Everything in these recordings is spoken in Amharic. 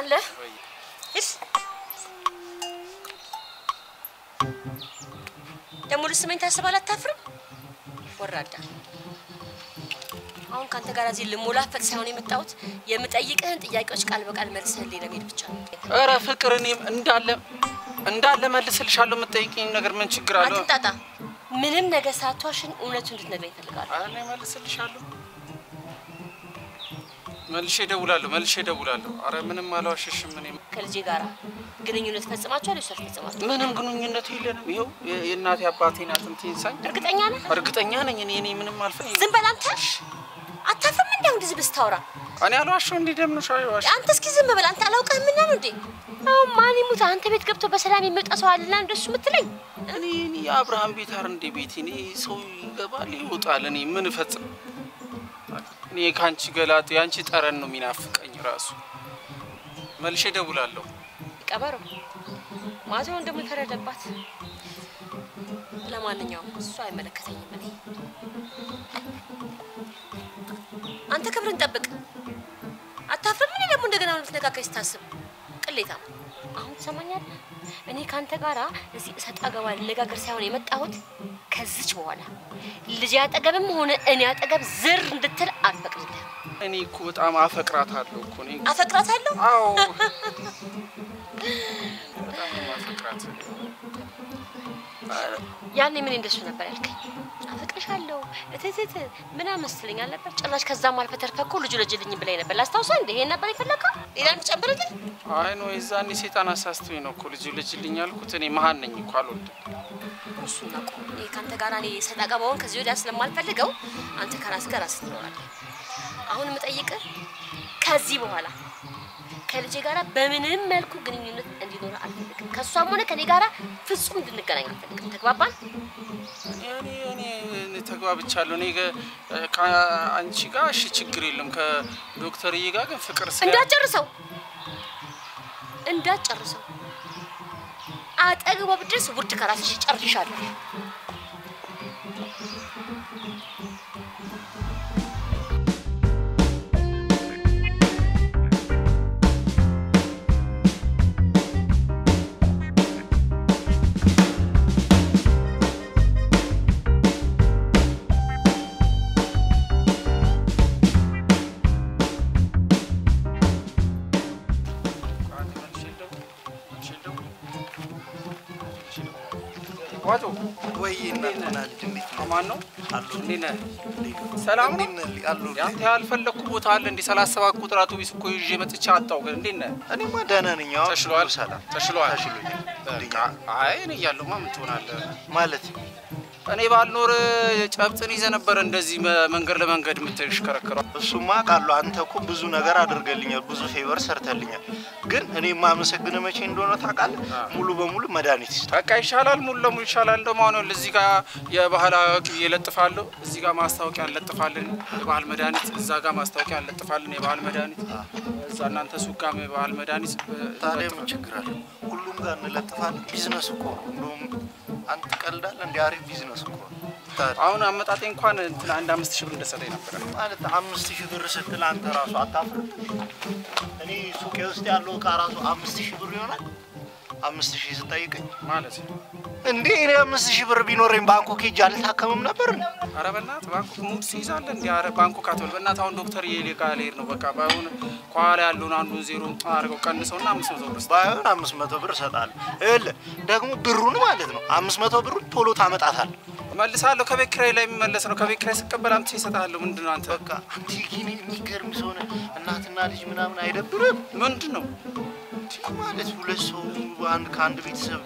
ታውቃለህ? ሂድ ደግሞ ልስመኝ ታስባለህ? አታፍርም? ወራዳ አሁን ከአንተ ጋር እዚህ ልሞላፈጥ ሳይሆን የመጣሁት የምጠይቅህን ጥያቄዎች ቃል በቃል መልሰህልኝ ለመሄድ ብቻ ነው። ኧረ ፍቅር እኔም እንዳለ እንዳለ መልስልሻለሁ። የምትጠይቂኝ ነገር ምን ችግር አለው? አትንጣጣ። ምንም ነገር ሳትዋሽን እውነቱን እንድትነግረኝ እፈልጋለሁ። ኧረ እኔ መልስልሻለሁ። መልሼ እደውላለሁ፣ መልሼ እደውላለሁ። ኧረ ምንም አልዋሸሽም። እኔ ከልጄ ጋር ግንኙነት ፈጽማችኋል ወይስ አልፈጸማችሁም? ምንም ግንኙነት የለንም። ይኸው የ- የእናቴ አባቴ ናት እንትን ሳኝ እርግጠኛ ነህ? እርግጠኛ ነኝ። እኔ እኔ ምንም አልፈ ዝም በል አንተ። አታፍርም? እንዲያው እንደዚህ ብስታወራ እኔ አልዋሸው። እንዲህ ደምነሽ አይዋሽ አንተ እስኪ ዝም በል አንተ። አላውቅህም እና ነው እንዴ? አሁን ማን ይሙት አንተ ቤት ገብቶ በሰላም የሚወጣ ሰው አለና እንደሱ የምትለኝ? እኔ እኔ የአብርሃም ቤት አር እንደ ቤት እኔ ሰው ይገባል ይወጣል። እኔ ምን እፈጽም? እኔ ከአንቺ ገላጥ የአንቺ ጠረን ነው የሚናፍቀኝ ራሱ። መልሼ እደውላለሁ። ቀበሮ ማዘውን ደግሞ ተረደባት። ለማንኛውም እሱ አይመለከተኝም። እኔ አንተ ክብርን ጠብቅ። አታፍርም? እኔ ደግሞ እንደገና ነው ልትነካከኝ ስታስብ ቅሌታ። አሁን ትሰማኛለህ? እኔ ከአንተ ጋራ እዚህ እሰጥ አገባ ልነጋገር ሳይሆን የመጣሁት ከዚች በኋላ ልጅ አጠገብም ሆነ እኔ አጠገብ ዝር እንድትል አልፈቅድልህም። እኔ እኮ በጣም አፈቅራታለሁ እኮ እኔ አፈቅራታለሁ። አዎ በጣም ነው የማፈቅራት። ያኔ ምን እንደሱ ነበር ያልከኝ? አፈቅርሻለሁ እትትት ምናምን መስለኝ አልነበር? ጭራሽ ከዛም አልፈ ተርፈህ እኮ ልጁ ልጅልኝ ብላኝ ነበር። ላስታውሰው እንደ ይሄን ነበር የፈለከው? ሌላ የምትጨምርልኝ? አይ ነው የዛኔ ሴጣን አሳስቶኝ ነው እኮ ልጅ ልጅልኝ ያልኩት። እኔ መሀን ነኝ እኮ አልወልድም። እሱን አቁም። እኔ ከአንተ ጋር እኔ ሰጣ ገባውን ከዚህ ወዲያ ስለማልፈልገው አንተ ከራስ ጋር ራስህ ትኖራለህ። አሁን የምጠይቅህ ከዚህ በኋላ ከልጄ ጋር በምንም መልኩ ግንኙነት እንዲኖር አልፈልግም። ከእሷም ሆነ ከኔ ጋር ፍጹም እንድንገናኝ አልፈልግም። ተግባባን? እኔ እኔ እኔ ተግባብቻለሁ። እኔ ገ- ከአንቺ ጋር እሺ ችግር የለም። ከዶክተርዬ ጋር ግን ፍቅር ስለ እንዳትጨርሰው እንዳትጨርሰው አጠግቧ ብድረስ ውድ ከራስሽ ጨርሻለሁ። ዋጮ ወይ እናትና ልጅ እንዴት ነው? ማን ነው? አሉ እንዴት ነህ? ሰላም ነው? እንዴት ነህ? አሉ ያንተ ያልፈለግኩ ቦታ አለ እንዲህ ሰላሳ ሰባት ቁጥር አውቶቢስ እኮ ይዤ መጥቼ አጣሁ። ግን እንዴት ነህ? እኔማ ደህና ነኝ። አዎ ተሽሎሃል? ሰላም ተሽሎሃል? ተሽሎኛል። በቃ አይ እኔ እያለሁማ ምን ትሆናለህ? ማለት እኔ ባልኖር ጨብጥን ይዘህ ነበር እንደዚህ መ- መንገድ ለመንገድ የምትሽከረከረው። እሱማ ቃሉ አንተ እኮ ብዙ ነገር አድርገልኛል፣ ብዙ ፌቨር ሰርተልኛል። ግን እኔ የማመሰግንህ መቼ እንደሆነ ታውቃለህ? ሙሉ በሙሉ መድኃኒት ይስጥ። በቃ ይሻላል፣ ሙሉ ለሙሉ ይሻላል። እንደውም አሁን ይኸውልህ እዚህ ጋር የባህል አዋቂ እለጥፋለሁ፣ እዚህ ጋር ማስታወቂያ እንለጥፋለን፣ የባህል መድኃኒት፣ እዛ ጋር ማስታወቂያ እንለጥፋለን፣ የባህል መድኃኒት፣ እዛ እናንተ ሱቅ ጋር የባህል መድኃኒት ታዲያ ምን ችግር አለ? ሁሉም ጋር እንለጥፋለን። ቢዝነስ እኮ ነው። እንደውም አንተ ትቀልዳለህ። እንደ አሪፍ ቢዝነስ እኮ ነው። ታዲያ አሁን አመጣጤ እንኳን እንትን አንድ አምስት ሺህ ብር እንደሰጠኝ ነበረ። ማለት አምስት ሺህ ብር ስትል አንተ ራሱ አታፍርም? እኔ ሱቄ ውስጥ ያለው እቃ ራሱ አምስት ሺህ ብር ይሆናል። አምስት ሺህ ስጠይቀኝ ማለት እንዴ እኔ አምስት ሺህ ብር ቢኖረኝ ባንኮክ ሄጄ አልታከምም ነበር? ኧረ በእናትህ ባንኮክ ሙድ ትይዛለህ እንዲ ኧረ ባንኮክ አትበል በእናትህ። አሁን ዶክተር የሌጋ ልሄድ ነው በቃ ባይሆን ከኋላ ያለውን አንዱን ዜሮ አድርገው ቀንሰውና አምስት መቶ ብር ስጠኝ። ባይሆን አምስት መቶ ብር እሰጥሃለሁ። ይኸውልህ ደግሞ ብሩን ማለት ነው አምስት መቶ ብሩን ቶሎ ታመጣታለህ። እመልሳለሁ። ከቤት ኪራይ ላይ የሚመለስ ነው። ከቤት ኪራይ ስቀበል አምጥቼ እሰጥሃለሁ። ምንድን ነው አንተ? በቃ አንተ ግን የሚገርም ሰው ነህ። እናትና ልጅ ምናምን አይደብርም ምንድን ነው ማለት ሁለት ሰው አንድ ከአንድ ቤተሰብ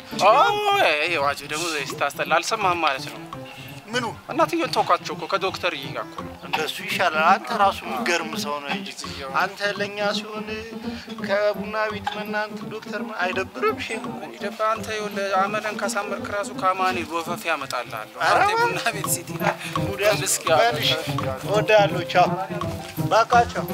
ይሄ ዋጅ ደግሞ ስታስጠላ አልሰማህም ማለት ነው። ምኑ እናትየውን ተውኳቸው እኮ ከዶክተር ይጋ እኮ ነው። እንደሱ ይሻላል። አንተ ራሱ የሚገርም ሰው ነው እንጂ አንተ ለእኛ ሲሆን ከቡና ቤት መናንት ዶክተር ምን አይደብርም? ሽ ይደባ አንተ ይኸውልህ አመለን ካሳመርክ ራሱ ከአማኔ ወፈፍ ያመጣልሃለሁ። ኧረ አንተ ቡና ቤት ሲቲና እስኪ በልሽ እወዳለሁ። ቻው በቃ ቻው።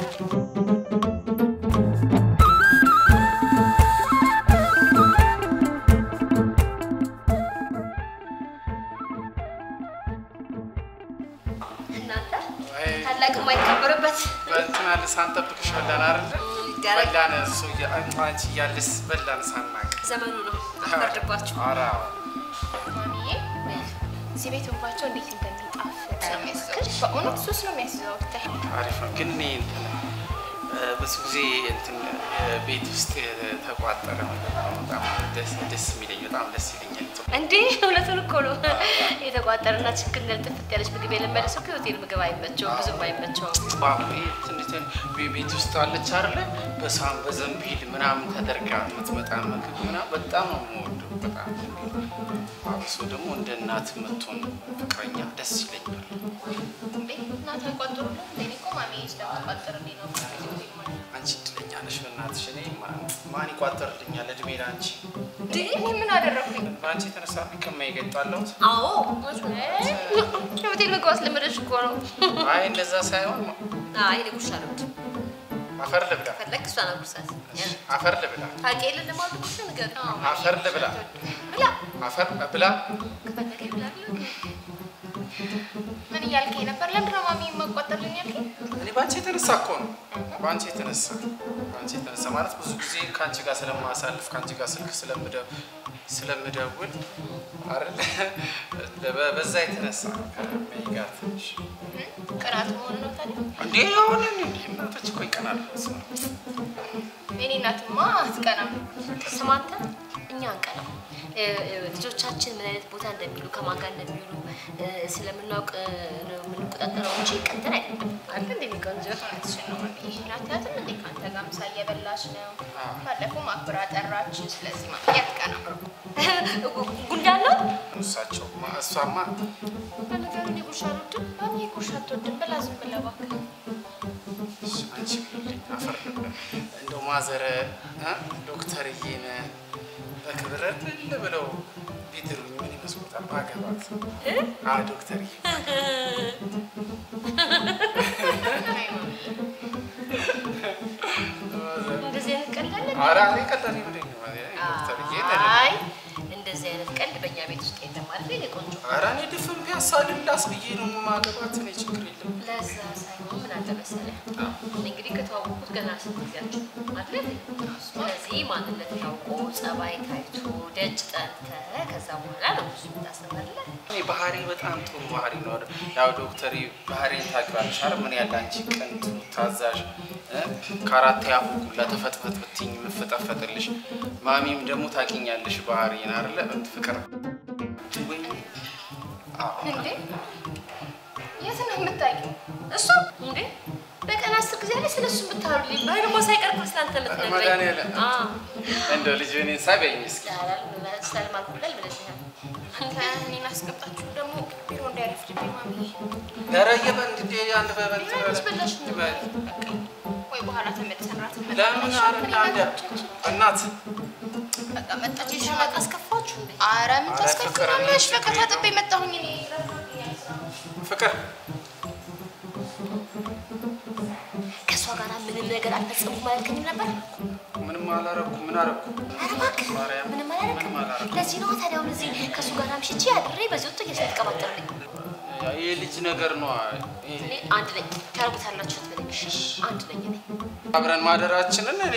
እናንተ ታላቅ የማይከበርበት በእንትና ልሳን ጠብቅሻለን አይደለ? ያረግ በላን እሱ እያ- አንቺ እያለስ በላን ሳናቅ ዘመኑ ነው አፈርድባችሁ። ኧረ ማሚዬ እዚህ ቤት እንኳቸው እንዴት እንደሚጣፍጥ ነው የሚያስዘው። በእውነት ሱስ ነው የሚያስዘው። ብታይ አሪፍ ነው ግን እኔ እንትን እ፣ ብዙ ጊዜ እንትን እ፣ ቤት ውስጥ የተቋጠረ ምግብ ነው በጣም ደስ ደስ የሚለኝ በጣም ደስ ይለኛል። እንዴ እውነቱን እኮ ነው። የተቋጠረና ችክን ጥፍት ያለች ምግብ የለመደ ሰው ከሆቴል ምግብ አይመቸውም፣ ብዙም አይመቸውም። ባቡ ትንሽ ቤት ውስጥ አለች አይደለ በሳህን በዘንቢል ምናምን ተደርጋ የምትመጣ ምግብ ምናምን በጣም ነው የምወደው። በጣም አብሶ ደግሞ እንደ እናት የምትሆን ፍቅረኛ ደስ ይለኛል። እንዴ እናት አይቋጥሩልም? እንዴ እኔ እኮ ማሚዬ ስለምትቋጥርልኝ ነው ብዙ ጊዜ ወደ ማለት ነው። አንቺ እድለኛ ነሽ በእናትሽ። እኔ ማን ማን ይቋጠርልኛል? እድሜ ለአንቺ። እንዴ እኔ ምን አደረኩኝ? በአንቺ የተነሳ ከማ ይገጣለሁት። አዎ የሆቴል ምግብ አስለመደች እኮ ነው። አይ እንደዛ ሳይሆን አይ እኔ ጉርሻ ነው አፈር ልብላ፣ ፈለግ እሷ ነው ጉርሳት አፈር ልብላ፣ ታውቂ የለ ለማለት ጉርሻ ንገር አፈር ልብላ፣ ብላ አፈር ብላ። ከፈለገ ብላ ብላ ምን እያልከኝ ነበር? ለምንድን ነው ማሚ የማቋጠርልኝ ያልከኝ? እኔ በአንቺ የተነሳ እኮ ነው። በአንቺ የተነሳ በአንቺ የተነሳ ማለት ብዙ ጊዜ ከአንቺ ጋር ስለማሳልፍ ከአንቺ ጋር ስልክ ስለምደ- ስለምደውል አይደል በ- በዛ የተነሳ ከሜይ ጋር ትንሽ ቅናት መሆኑ ነው ታዲያ? እንዴ አሁን እንዴ እናቶች እኮ ይቀናሉ። በስመ አብ። የኔ እናትማ አትቀናም። ስማንተ እኛ አንቀናም። እ፣ እ፣ ልጆቻችን ምን አይነት ቦታ እንደሚሉ ከማን ጋር እንደሚውሉ እ፣ ስለምናውቅ እ፣ ነው የምንቆጣጠረው እንጂ ቀንተን አይደለም። አለ እንደሚቆንጆ እውነትሽን ነው ማሚዬ። እናትያትም እንዴ ከአንተ ጋር ምሳ እየበላች ነው። አዎ። ባለፈው ማክበራ ጠራች። ስለዚህ ማሚዬ አትቀናም። ጉንዳን ነው እሳቸው እሷማ ለነገሩ እኔ ጉርሻ አልወድም። ማሚዬ ጉርሻ አትወድም ብላ ዝም ብለህ እባክህ። አንቺ ብልኝ አፈር ልብላ። እንደው ማዘረ እ ዶክተርዬን በክብር እልል ብለው ቢድሩኝ ምን ይመስሎታል? ባገባት አ ዶክተርዬ አይ ማሚዬ እንደዚህ አይነት ቀልድ አለ? ኧረ እኔ ቀላል ይብለኝ ነው ዶክተርዬ አይ እንደዚህ አይነት ቀልድ በእኛ ቤት ውስጥ የለም አይደል? የኔ ቆንጆ ኧረ እኔ ድፍን ቢያሳ ልላስ ብዬ ነው ማገባት። እኔ ችግር የለም። ለዛ ሳይሆን ምን አለ መሰለህ እንግዲህ ከተዋወቁት ገና ስንት ጊዜያቸው አይደል? ስለዚህ ማንነት ታውቆ ጸባይ ታይቶ ደጅ ጠንተህ ከዛ በኋላ ነው እሱ የምታስተምርለት። እኔ ባህሪ በጣም ጥሩ ባህሪ ነው። ያው ዶክተር ባህሪን ታውቂዋለሽ አይደል? ምን ያለ አንቺ ቅንጡ ታዛዥ እ? ከአራት ያፉ ሁላ ተፈጥፈጥ ብትይኝ የምፈጠፈጥልሽ ማሚም ደግሞ ታውቂኛለሽ ባህሪን አይደለ? ፍቅር ወይ አዎ እንዴ የት ነው የምታውቂው? እሱ እንዴ በቀን አስር ጊዜ ላይ ስለሱ የምታወሩልኝ ባይ ደግሞ ሳይቀር እኮ ስላንተ የምትነግረኝ መድኃኒዓለም አዎ እንደው ልጅ እኔን ሳይበይኝ እስኪ ሰልማን ኩላል ብለሽኛል። አንተ እኔን አስገባችሁ ደግሞ ቢሮ እንዳይረፍድብኝ ማሚዬ። ኧረ እየበል እንዴ አንድ በበል ቢያንስ በላሽ ነው። ይበል ወይ በኋላ ተመልሰን ራት ለምን አረ አንድ እናት በቃ መጣች ሽማቅ ሽማቅ አስከፋችሁ እንዴ? አረ ምን አረ ፍቅር ታስከፍላለሽ? እኔ በቃ ችግር ታጥቤ መጣሁኝ እኔ ፍቅር ከእሷ ጋር ምንም ነገር አልፈጸምኩም አላልከኝም ነበር? ምንም አላረኩ ምን አረኩ ኧረ እባክህ ማርያም ምንም ምንም አላደረግም። አላረኩ ለዚህ ነው ታዲያ አሁን እዚህ ከእሱ ጋር አምሽቼ አድሬ በዚህ ወጥቶ እየተቀባጠርልኝ። ይህ ልጅ ነገር ነው እኔ አንድ ነኝ ታረጉታላችሁ ትበለኝ። አንድ ነኝ እኔ አብረን ማደራችንን እኔ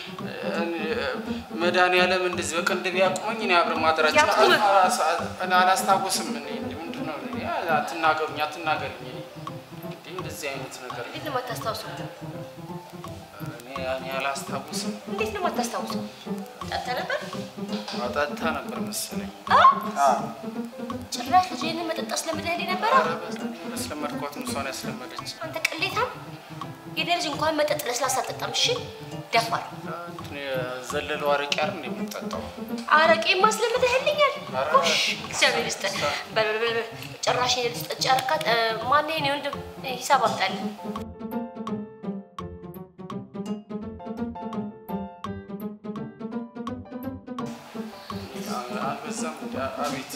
መድኃኒዓለም እንደዚህ በቅንድብ ያቁመኝ እኔ አብረን ማደራችን ያቁምህ? እኔ አላስታውስም እኔ ምንድን ነው እኔ አትናገሩኝ አትናገሩኝ እኔ እንዴ እንደዚህ አይነት ነገር እንዴት ነው የማታስታውሱት? እኔ እኔ አላስታውስም እንዴት ነው የማታስታውሱ? ጠጥተህ ነበር? አጣታ ነበር መሰለኝ አ? አዎ ጭራሽ ልጅህን መጠጥ አስለምደህልኝ ነበረ? ኧረ በዛ- ያስለመድኳት ነው እሷን ያስለመደች አንተ ቅሌታም! የኔ ልጅ እንኳን መጠጥ ለስላሳ አጠጣም። እሺ ደፋር እንትን የዘለለው አረቄ አይደል እንደ የምጠጣው አረቄ ማስለምደህልኛል። ኧረ ጎሽ እግዚአብሔር ይስጥህ። በል በል በል በል። ጭራሽ የኔ ልጅ ጠጪ አረካት። ማን የኔ ወንድም ሂሳብ አምጣልህ። አልበዛም እንዲ አቤት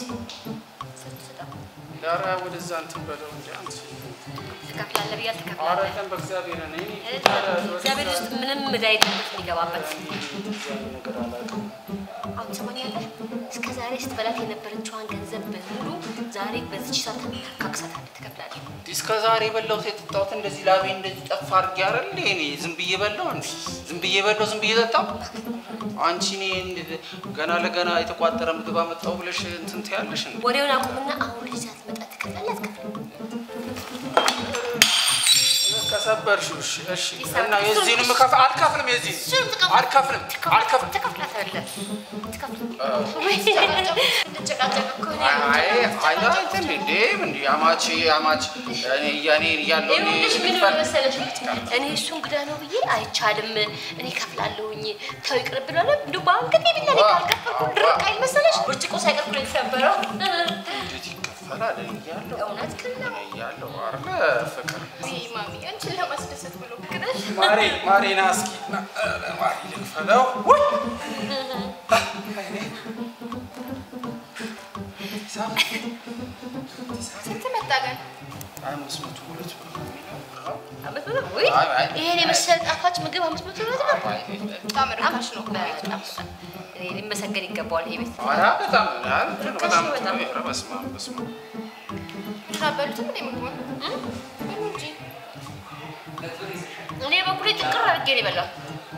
ዳራ ወደዛ እንትን በለው እንዲ አንተ ትከፍላለህ ብያ ኧረ ትከፍላለህ። ቀን በእግዚአብሔር እኔ እግዚአብሔር ውስጥ ምንም ዕዳ የለበት የሚገባበት። እንደዚህ ነገር አላውቅም አሁን ትሰማኛለህ? እስከ ዛሬ ስትበላት የነበረችዋን ገንዘብ በሙሉ ዛሬ በዚች ሰዓት ታካክሳታለህ፣ ትከፍላለህ። እንዴ እስከ ዛሬ የበላሁት የጠጣሁት እንደዚህ ላቤ እንደዚህ ጠፋ አድርጌ አይደል እንዴ? እኔ ዝም ብዬ በላሁ እንዴ? ዝም ብዬ በላሁ፣ ዝም ብዬ ጠጣሁ። አንቺ እኔ እንደ- ገና ለገና የተቋጠረ ምግብ አመጣሁ ብለሽ እንትን ትያለሽ እንዴ? ወሬውን አቁምና አሁን ልጅ ሳትመጣ ትከፍላለህ አትከፍልም? ከሰበርሽው እሺ፣ እሺ። ይሰበር- እና የዚህንም ከፍ አልከፍልም፣ የዚህ እሱን ትከፍል- አልከፍልም፣ አልከፍልም። ትከፍላታለህ። ትከፍል- እንጨቃጨቅ እኮ እኔ አይ አይ እንትን እንዴ እንዴ አማች አማች እኔ ያኔ ያለው እኔ ይኸውልሽ ምን ልክፈል መሰለሽ እኔ እሱ እንግዳ ነው ብዬ አይቻልም፣ እኔ ከፍላለሁኝ ተው ይቅርብ ብሏል። እንደው በአንገቴ ቢላ እኔ ካልከፈልኩ ድርቅ አይል መሰለሽ ብርጭቆ ሳይቀር እኮ ነው የተሰበረው። እንዴት ይከፈላል? እኔ እያለሁ እውነት ግን ነው። እኔ እያለሁ አይደለ ፍቅር ውይ ማሚ አንቺን ለማስደሰት ብሎ ግደሽ ማሬ ማሬ ና እስኪ ና፣ እ፣ ማሬ ልክፈለው ውይ አይኔ ሂሳብ ስንት መጣ ግን? አምስት መቶ ሁለት ብር ነው የሚለው። አመት ብሎ ውይ አይ፣ አይ። ይሄን የመሰለ ጣፋጭ ምግብ አምስት መቶ ብር ነው። አይ፣ በጣም ርካሽ ነው እኮ ቤቱ። በጣም እኔ ሊመሰገን ይገባዋል ይሄ ቤት። ኧረ በጣም ኧረ እንትን ነው፣ በጣም በጣም። ኧረ በስመ አብ በስመ አብ አልበሉትም እንዴ ምግቡን? በሉ እንጂ እኔ በኩሌ ጥቅር አድርጌ ነው የበላሁት።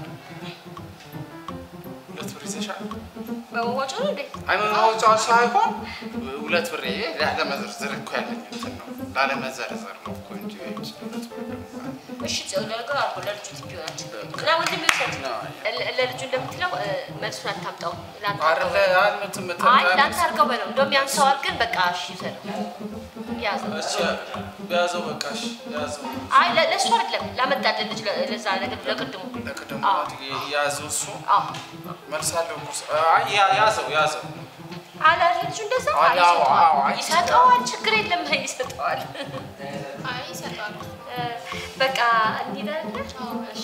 ሁለት ብር ይዘሻል? በመዋጮ ነው እንዴ? አይ መማውጫው ሳይሆን ሁለት ብር ይሄ ላለመዘርዘር እኮ ያለኝ እንትን ነው ላለመዘርዘር ነው እኮ እንጂ ሁለት ብር ደግሞ እሺ ጽዮን ለነገሩ አልኩ ለልጁ ትቢ ይሆናል እና ወንድም ይውሰድ ለ- ለልጁ እንደምትለው እ፣ መልሱን አታምጣው ለአንተ አድርገው አይደለ በለው። አልመትም አይ ለአንተ አድርገው በለው እንደውም ያንሰዋል ግን በቃ እሺ ይውሰደው ያዘው እሺ ያዘው በቃ እሺ ያዘው አይ ለ- ለእሱ አይደለም ላመጣልን ልጅ ለ- ለዛ ነገር ለቅድሙ ለቅድሙ አዎ። ያዘው እሱ አዎ መልሳለሁ እኮ እሱ። አይ ያ- ያዘው ያዘው አላ ልጁ እንደዛ አዎ፣ አይ፣ አዎ፣ አዎ፣ አይ፣ ይሰጠዋል ችግር የለም ይሰጠዋል አይ ይሰጣሉ። እ፣ በቃ እንሄዳለን እሺ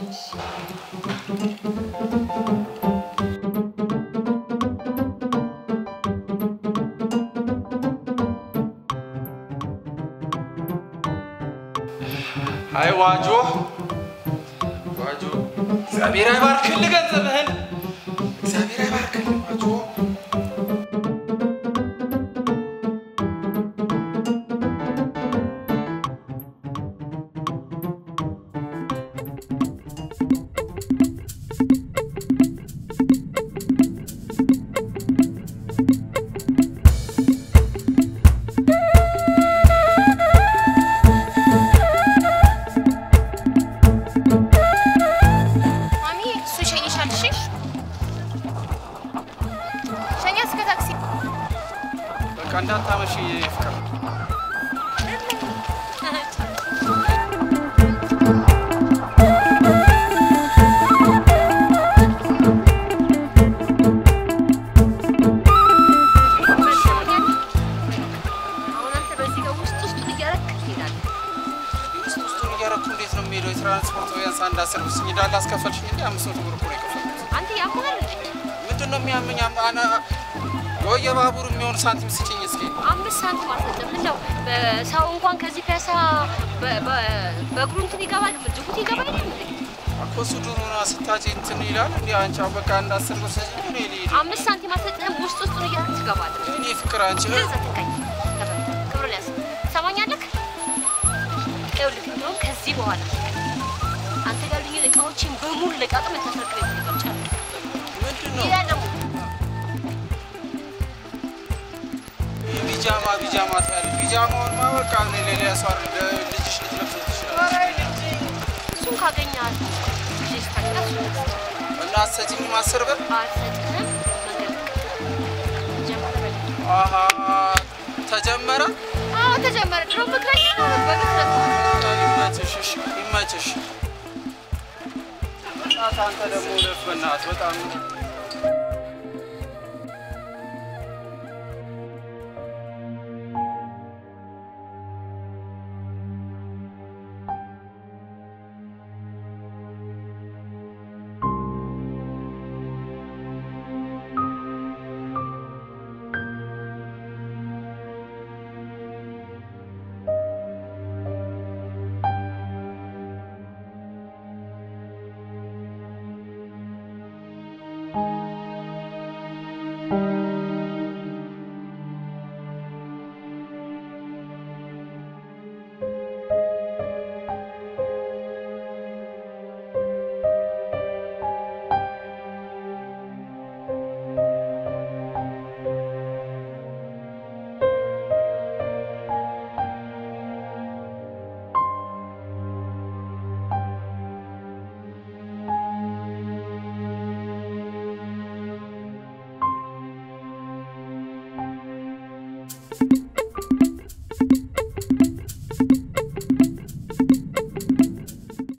አይ ዋጆ ዋጆ እግዚአብሔር አይባርክልህ ገንዘብህን እግዚአብሔር አይባርክልህ ዋጆ ማሚ እሱ ይሸኝሻል። እሺ ሸኛ እስከ ታክሲ በቃ እንዳታመሽ ፍቅር አሁን አንተ በዚህ ጋር ውስጥ ውስጡን እያደረክ ትሄዳለህ። ውስጥ ውስጡን እያደረኩ እንዴት ነው የሚሄደው? የትራንስፖርት ቢያንስ አንድ አስር ብር ስኝ እንዳለ አስከፈልሽኝ እንጂ አምስት መቶ ብር እኮ ነው የከፈልኩት። አንተ ያማል እንዴ? ምንድን ነው የሚያመኝ? አም- አና- የባቡር የሚሆን ሳንቲም ስጭኝ እስኪ። አምስት ሳንቲም አልሰጥም። እንደው ሰው እንኳን ከዚህ ፒያሳ በ- በ- በእግሩ እንትን ይገባል፣ ጅቡቲ ይገባል እንዴ? እኮ እሱ ድሮና ስታጭ እንትን ይላል እንዲ አንቺ አሁን በቃ አንድ አስር ብር ስጭኝ እኔ ልሂድ። አምስት ሳንቲም አልሰጥህም። ውስጥ ውስጡን እያደረክ ትገባለህ። እኔ ፍቅር አንቺ ገዛ ትቀኝ ክብር ያዝ ትሰማኛለህ? ይኸውልህ እንደውም ከዚህ በኋላ አንተ ጋር ያሉኝን እቃዎችን በሙሉ ለቃቅም ልታስረክበኝ ትችላለህ። ምንድን ነው ይላል ደግሞ ቢጃማ ቢጃማ ትያለሽ? ቢጃማውንማ በቃ እኔ ሌላ ሰው አይደል ልጅሽ ልትለብሰው ትችላለች። እሱን ካገኘሃት ልጅ ስታገኝ እሱን ትሰጣለህ። እና አትሰጪኝም አስር ብር? አልሰጥህም። መንገድ ጀምረህ አሀ ተጀመረ። አዎ ተጀመረ። ድሮ ፍቅረኛ ነው በግፍረት ይመችሽ፣ እሺ፣ ይመችሽ። በእናትህ አንተ ደግሞ ለፍ በእናትህ በጣም